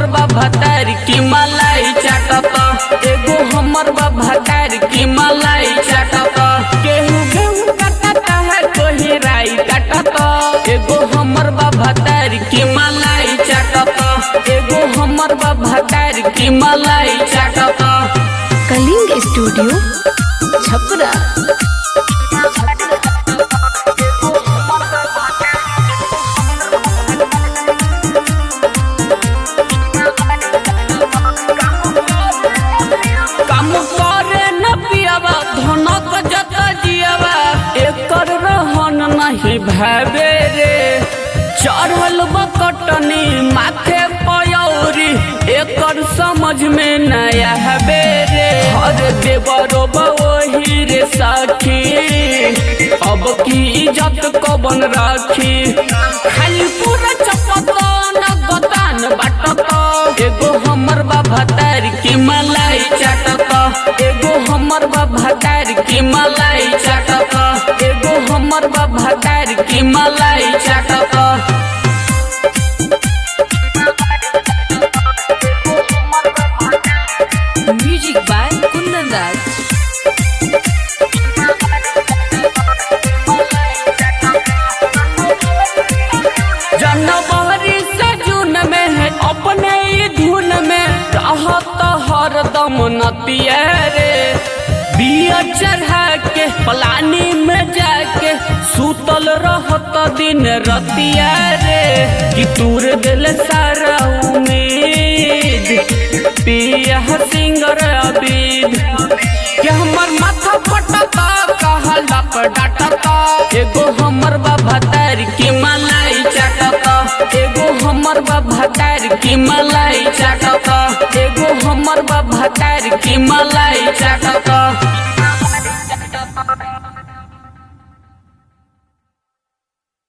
बा भतार की मलाई चाटत एगो हमर बा भतार की मलाई चाटत केहू गेहूं काटत है कोही राई काटत एगो हमर बा भतार की मलाई चाटत एगो हमर बा भतार की मलाई चाटत कलिंग स्टूडियो छपरा काम करे न पियावा धनक जत जियावा एकर रहन नहीं भावे रे चढ़ल बकटनी माथे पयौरी एकर समझ में नया हबे रे हर देवरो वही रे साखी अब की इज्जत कबन राखी खाली पूरा चपतन गतान बाटत एगो हमर बा भतार की मलाई चाटत एगो हमर बा भतार की मलाई चाटत एगो हमर बा भतार की मलाई चाटत म्यूजिक बाय कुंदन राज जनवरी से जून में है अपने ही धुन में रहत हरदम नतिया रे बिया चढ़ा के पलानी में जाके सूतल रहत दिन रतिया रे कि तूर दिल सारा उम्मीद पिया सिंगर अबीद कि हमर माथा पटता कहला पर डाटता एगो हमर बा भतार की मलाई चाटता एगो हमर बा भतार की मलाई चाटता एगो हमर बा भतार की मलाई चाटता